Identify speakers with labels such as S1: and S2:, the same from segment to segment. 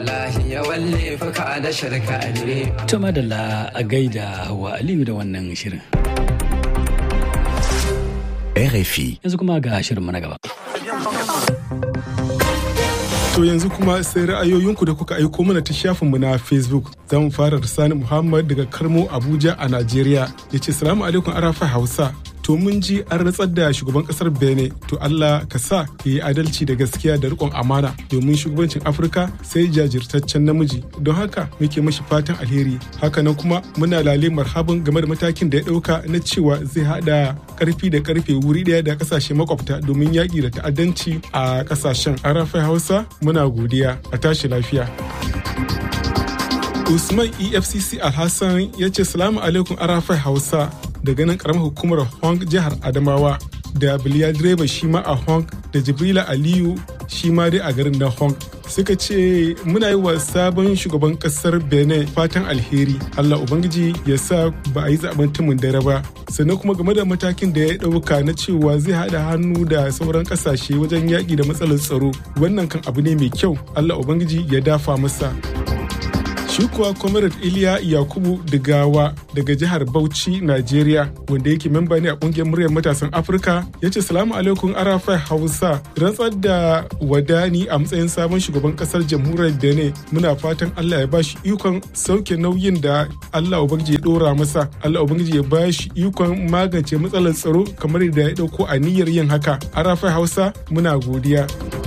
S1: wallahi ya walle fuka da shirka ne
S2: To madalla a gaida wa Aliyu da wannan shirin.
S3: RFI.
S2: Yanzu kuma ga shirinmu na gaba.
S4: To yanzu kuma sai ra'ayoyinku da kuka aiko mana ta shafinmu na Facebook. Za mu fara da Sani Muhammad daga Karmo Abuja a Najeriya. Ya ce, Salamu alaikum Arafa Hausa. To mun ji an ratsar da shugaban kasar Benin. To Allah ka sa ya yi adalci da gaskiya da riƙon amana domin shugabancin Afirka sai jajirtaccen namiji. Don haka muke mashi fatan alheri. Hakanan kuma muna lale marhaban game da matakin da ya ɗauka na cewa zai haɗa karfi da karfe wuri ɗaya da kasashe makwabta domin yaƙi da ta'addanci a kasashen. Arafa Hausa muna godiya a tashi lafiya. Usman EFCC Alhassan ya ce salamu alaikum arafai Hausa daga nan karamar hukumar Hong jihar Adamawa da Biliya direba shi ma a Hong da Jibrila Aliyu shi ma dai a garin na Hong. Suka ce muna yi wa sabon shugaban kasar Benin fatan alheri. Allah Ubangiji ya sa ba a yi zaben tumin dare ba. Sannan kuma game da matakin da ya ɗauka na cewa zai haɗa hannu da sauran ƙasashe wajen yaƙi da matsalar tsaro. Wannan kan abu ne mai kyau. Allah Ubangiji ya dafa masa. Shi kuwa Comrade Iliya Yakubu Digawa daga jihar Bauchi, Najeriya, wanda yake memba ne a kungiyar muryar matasan Afirka, ya ce salamu alaikum Arafai Hausa, rantsar da wadani a matsayin sabon shugaban kasar jamhuriyar Benin. Muna fatan Allah ya ba shi ikon sauke nauyin da Allah Ubangiji ya dora masa. Allah Ubangiji ya ba shi ikon magance matsalar tsaro kamar yadda ya dauko a niyyar yin haka. Arafai Hausa, muna godiya.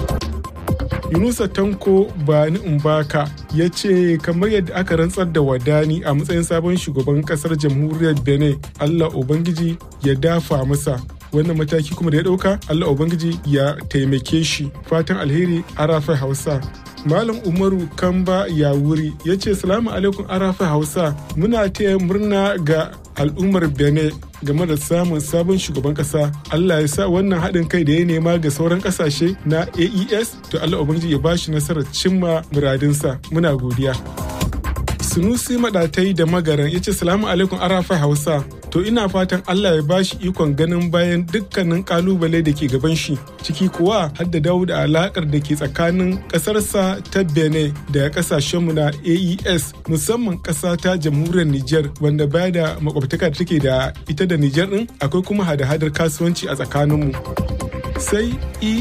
S4: Yunusa Tanko Bani Umbaka ya ce kamar yadda aka rantsar da wadani a matsayin sabon shugaban kasar jamhuriyar Benin Allah Ubangiji ya dafa masa wannan mataki kuma da ya dauka Allah Ubangiji ya taimake shi fatan alheri arafai Hausa Malam Umaru Kamba ya wuri ya ce salamu alaikum arafai Hausa muna taya murna ga al'ummar Benin game da samun sabon shugaban kasa Allah ya sa wannan haɗin kai da ya nema ga sauran ƙasashe na AES to Allah Ubangiji ya bashi nasarar cimma muradinsa muna godiya. Sunusi Maɗatai da Magaran ya ce salamu alaikum arafa Hausa to ina fatan Allah ya bashi ikon ganin bayan dukkanin kalubale da ke gaban shi ciki kuwa har da dawo da alakar da ke tsakanin ƙasarsa ta Benin da ƙasashenmu na AES musamman ƙasa ta jamhuriyar Nijar wanda baya da makwabtaka da take da ita da Nijar din akwai kuma hada-hadar kasuwanci a tsakaninmu. sai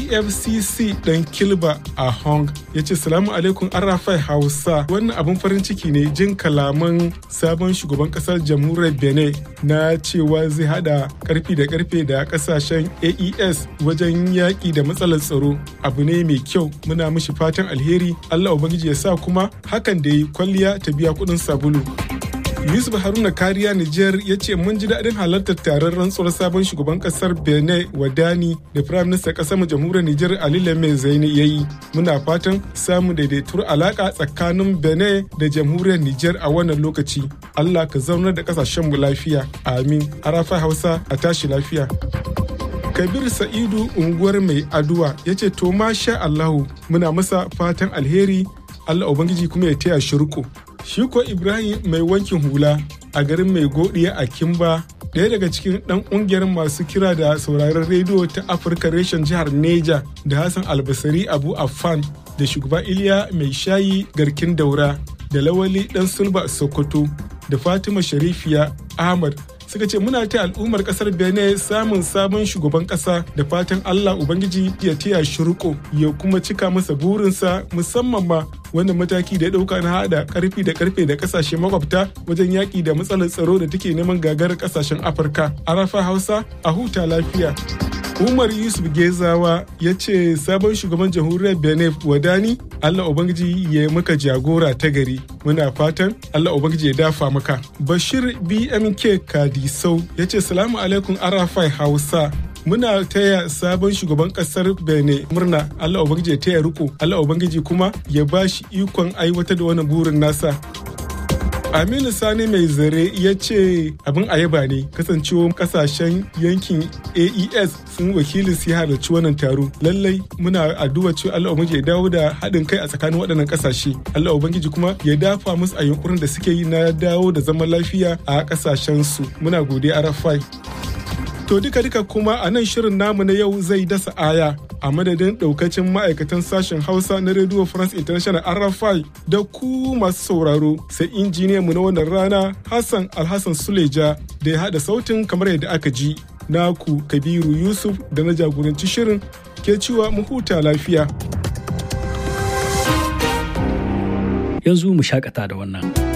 S4: efcc dan kilba a hong ya ce salamu alaikum arafai hausa wannan abin farin ciki ne jin kalaman sabon shugaban kasar jamhuriyar benin na cewa zai hada karfi da karfe da kasashen aes wajen yaƙi da matsalar tsaro abu ne mai kyau muna mishi fatan alheri allah ubangiji ya sa kuma hakan da yi kwalliya ta biya kuɗin sabulu Yusuf Haruna Kariya Nijar ya ce mun ji daɗin halartar taron rantsuwar sabon shugaban ƙasar Benin Wadani da Firayim Minista ƙasar mu jamhuriyar Nijar Ali Lame Zaini ya yi. Muna fatan samun daidaituwar alaƙa tsakanin Benin da jamhuriyar Nijar a wannan lokaci. Allah ka zaunar da ƙasashen mu lafiya. Amin. Arafa Hausa a tashi lafiya. Kabir Sa'idu unguwar mai aduwa ya ce to masha Allahu muna masa fatan alheri Allah Ubangiji kuma ya taya shi riko. Shi ko Ibrahim mai wankin hula a garin mai godiya a Kimba ɗaya daga cikin ɗan ƙungiyar masu kira da sauraron rediyo ta Afirka reshen jihar Neja da Hassan Albasari Abu Affan da shugaba Iliya mai shayi garkin daura da Lawali ɗan Sulba Sokoto da Fatima Sharifiya Ahmad suka ce muna ta al'ummar kasar benin samun sabon shugaban kasa da fatan allah ubangiji ya taya shi riko ya kuma cika masa burinsa musamman ma wannan mataki da ya dauka na hada karfi da karfe da kasashe makwabta wajen yaki da matsalar tsaro da take neman gagarar kasashen afirka arafa hausa a huta lafiya Umar Yusuf Gezawa ya ce sabon shugaban jamhuriyar Benin Wadani Allah Ubangiji ya maka jagora ta gari. Muna fatan Allah Ubangiji ya dafa maka. Bashir BMK Kadisau ya ce salamu alaikum Arafai Hausa. Muna taya sabon shugaban kasar Benin murna Allah Ubangiji ya taya riko Allah Ubangiji kuma ya ba shi ikon aiwatar da wani burin nasa. Aminu Sani mai zare ya ce abin ayaba ne kasancewa kasashen yankin AES sun wakilin su halarci wannan taro. Lallai muna addu'a cewa Allah Ubangiji ya dawo da haɗin kai a tsakanin waɗannan ƙasashe. Allah Ubangiji kuma ya dafa musu a yunkurin da suke yi na dawo da zaman lafiya a ƙasashen su. Muna godiya Arafai. To duka-duka kuma a nan shirin namu na yau zai dasa aya a madadin daukacin ma'aikatan sashen Hausa na Radio France International RFI da ku masu sauraro sai injiniyan mu na wannan rana Hassan Alhassan Suleja da ya haɗa sautin kamar yadda aka ji. Naku Kabiru Yusuf da na jagoranci shirin ke cewa mu huta lafiya.
S2: Yanzu mu shakata da wannan.